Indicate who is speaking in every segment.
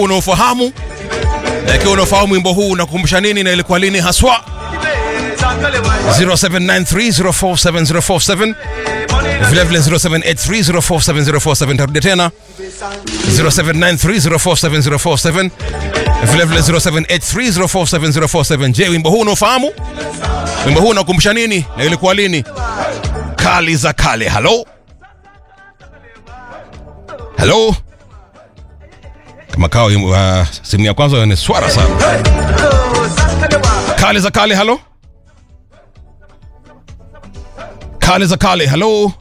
Speaker 1: unaofahamu na ikiwa unaofahamu wimbo huu unakumbusha nini na ilikuwa lini haswa 0793047047 vilevile 0783047047 tarudia tena 0793047047 vilevile 0783047047 je wimbo huu unaofahamu wimbo huu unakumbusha nini na ilikuwa lini kali za kale halo halo kama kawa uh, simu ya kwanza ni swara sana kale za kale halo kale za kale halo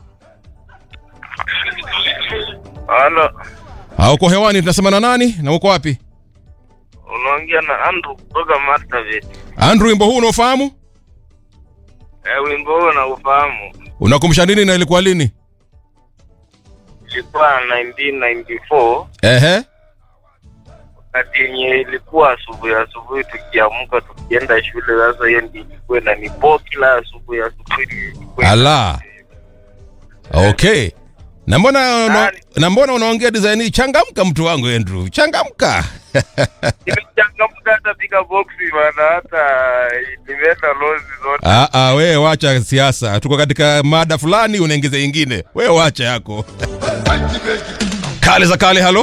Speaker 2: Halo,
Speaker 1: Ah, uko hewani tunasema na nani na uko wapi
Speaker 2: unaongea na Andrew kutoka Marsabit.
Speaker 1: andrew wimbo huu unaofahamu
Speaker 2: Eh, wimbo huo na ufahamu
Speaker 1: unakumbusha nini na ilikuwa lini
Speaker 2: ilikuwa 1994
Speaker 1: ehe
Speaker 2: wakati yenye ilikuwa asubuhi asubuhi, tukiamka tukienda shule. Sasa hiyo ndio ilikuwa inanipo kila asubuhi asubuhi. ilikuwa-
Speaker 1: ala okay na mbona una,
Speaker 2: Nani?
Speaker 1: na mbona unaongea design hii changamka mtu wangu andrew changamka
Speaker 2: Nimechangamka hata piga boxi bana, hata nimeenda lozi zote.
Speaker 1: Ah, ah, wewe wacha siasa tuko katika mada fulani unaingiza ingine wewe wacha yako kale za kale halo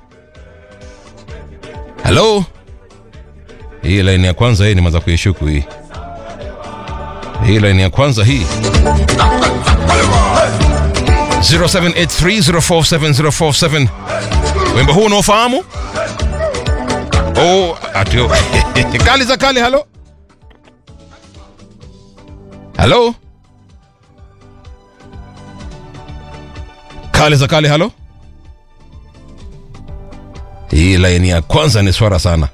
Speaker 1: halo hii laini ya kwanza hii nimeanza kuishuku hii hii laini ya kwanza hii 0783047047 wimbo huu unaofahamu oh, atio kali za kale halo halo kale za kale halo hii laini ya kwanza ni swara sana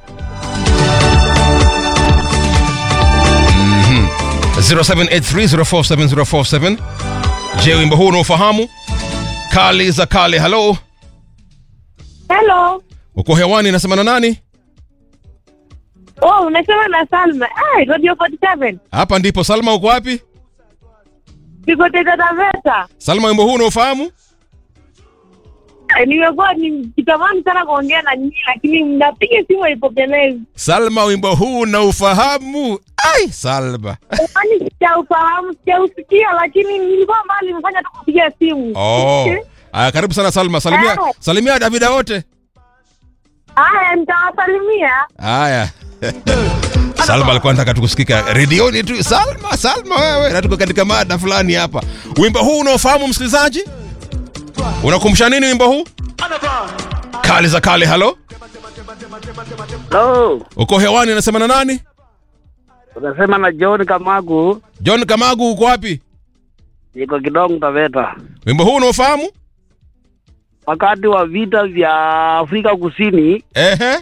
Speaker 1: Mhm. 0783047047 je wimbo huu unaofahamu kali za kale halo
Speaker 3: Hello.
Speaker 1: uko hewani nasema na nani
Speaker 3: Oh, unasema na Salma. Ai, Radio 47.
Speaker 1: hapa ndipo salma uko wapi
Speaker 3: Niko Taita Taveta.
Speaker 1: salma wimbo huu unaofahamu
Speaker 3: Ai, Nimekuwa nikitamani sana kuongea na nyinyi lakini mnapiga simu haipokelezi.
Speaker 1: salma wimbo huu unaufahamu ai salma
Speaker 3: Yaani sijaufahamu, sijausikia lakini nilikuwa mbali nimefanya tu kupiga simu.
Speaker 1: oh. Aya, karibu sana salma salimia,
Speaker 3: Eh.
Speaker 1: salimia davida wote
Speaker 3: Haya, nitawasalimia.
Speaker 1: haya salma alikuwa nataka tukusikika redioni tu salma salma wewe na tuko katika mada fulani hapa wimbo huu unaofahamu msikilizaji unakumbusha nini wimbo huu kali za kale halo
Speaker 4: Hello,
Speaker 1: uko hewani unasema na nani
Speaker 4: unasema na John Kamagu,
Speaker 1: john kamagu uko wapi
Speaker 4: niko Kidong Taveta.
Speaker 1: wimbo huu unaofahamu
Speaker 4: Wakati wa vita vya Afrika Kusini
Speaker 1: ehe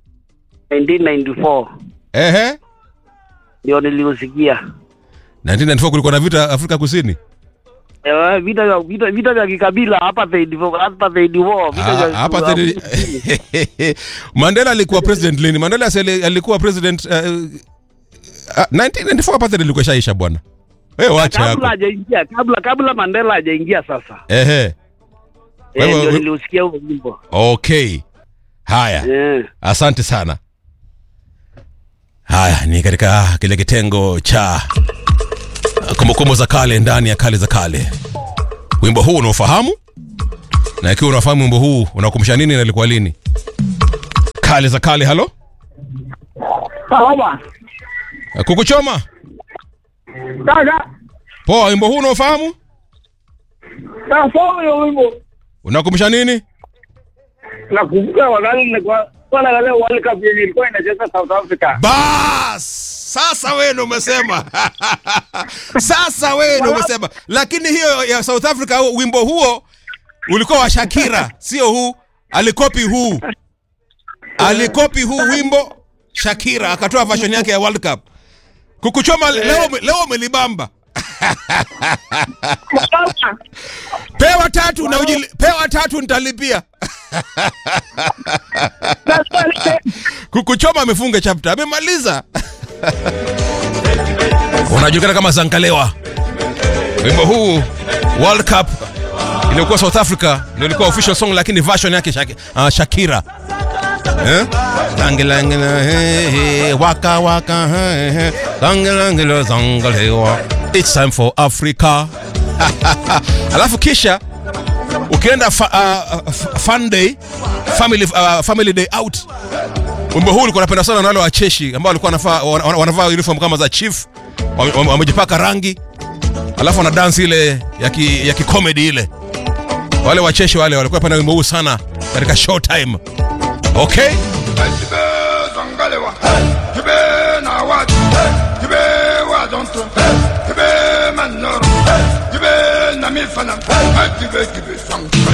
Speaker 4: 1994
Speaker 1: ehe
Speaker 4: ndio niliusikia.
Speaker 1: 1994 kulikuwa na vita afrika kusini
Speaker 4: Eh, vita vya vita, vita vya kikabila apartheid apartheid war vita
Speaker 1: Ah,
Speaker 4: vya
Speaker 1: hapa
Speaker 4: vya-
Speaker 1: thedi- mandela alikuwa president lini mandela si ali- alikuwa president uh, uh, 1994 apartheid ilikuwa shaisha bwana wewe wacha
Speaker 4: kabla
Speaker 1: yako
Speaker 4: hajaingia kabla kabla Mandela hajaingia sasa.
Speaker 1: ehe
Speaker 4: Eh,
Speaker 1: Wewe-
Speaker 4: ndio
Speaker 1: we-
Speaker 4: niliusikia huo wimbo.
Speaker 1: okay haya
Speaker 4: Eh.
Speaker 1: asante sana haya ni katika kile kitengo cha kumbukumbu za kale ndani ya kale za kale wimbo huu unaofahamu na ikiwa unafahamu wimbo huu unakumbusha nini na ilikuwa lini kale za kale halo
Speaker 4: Sawa.
Speaker 1: kukuchoma
Speaker 4: Dada,
Speaker 1: poa wimbo huu unaofahamu
Speaker 4: sasa huyo wimbo
Speaker 1: unakumbusha nini
Speaker 4: nakumbuka wakati nilikuwa kwa naangalia World Cup yenye ilikuwa inacheza South Africa.
Speaker 1: bas sasa wewe ndo umesema sasa wewe ndo umesema lakini hiyo ya south africa huo- wimbo huo ulikuwa wa shakira sio huu alikopi huu alikopi huu wimbo shakira akatoa version yake ya world cup kukuchoma leo leo umelibamba pewa tatu na ujili, pewa tatu nitalipia kukuchoma amefunga chapter amemaliza unajulikana kama zankalewa wimbo huu world cup iliyokuwa south africa ndio ilikuwa official song lakini version yake Shaki, uh, shakira eh? Langilangila, hey, hey, waka waka, hey, hey. Langilangila, zangalewa. It's time for Africa. Alafu kisha ukienda fa, uh, f- fun day family, uh, family day out wimbo huu ulikuwa napenda sana na wale wacheshi ambao walikuwa wanavaa wana- wanavaa uniform kama za chief wame- wame- wamejipaka rangi alafu wana dance ile ya ki, ya kikomedi ile wale wacheshi wale walikuwa penda wimbo huu sana katika show time okay
Speaker 5: Kibe zangalewa, kibe na watu, kibe wadonto, kibe manoro, kibe na mifana, kibe kibe sang.